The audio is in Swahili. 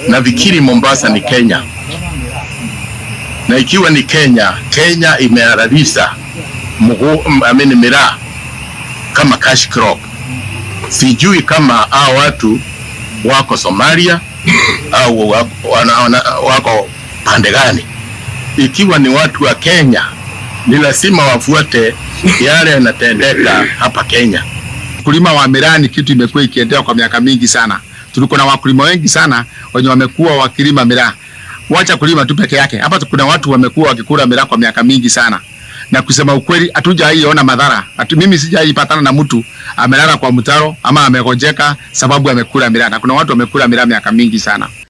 nafikiri Mombasa ni Kenya, na ikiwa ni Kenya, Kenya imehalalisha I mean, miraa kama cash crop. Sijui kama hao watu wako Somalia au wako, wana, wana, wako pande gani. Ikiwa ni watu wa Kenya, ni lazima wafuate yale yanatendeka hapa Kenya. Ukulima wa miraa ni kitu imekuwa ikiendelea kwa miaka mingi sana. Tuliko na wakulima wengi sana wenye wamekuwa wakilima miraa. Wacha kulima tu peke yake. Hapa kuna watu wamekuwa wakikula miraa kwa miaka mingi sana. Na kusema ukweli hatujaiona madhara. Atu, mimi sijaipatana na mtu amelala kwa mtaro ama amegojeka sababu amekula miraa. Na kuna watu wamekula miraa miaka mingi sana.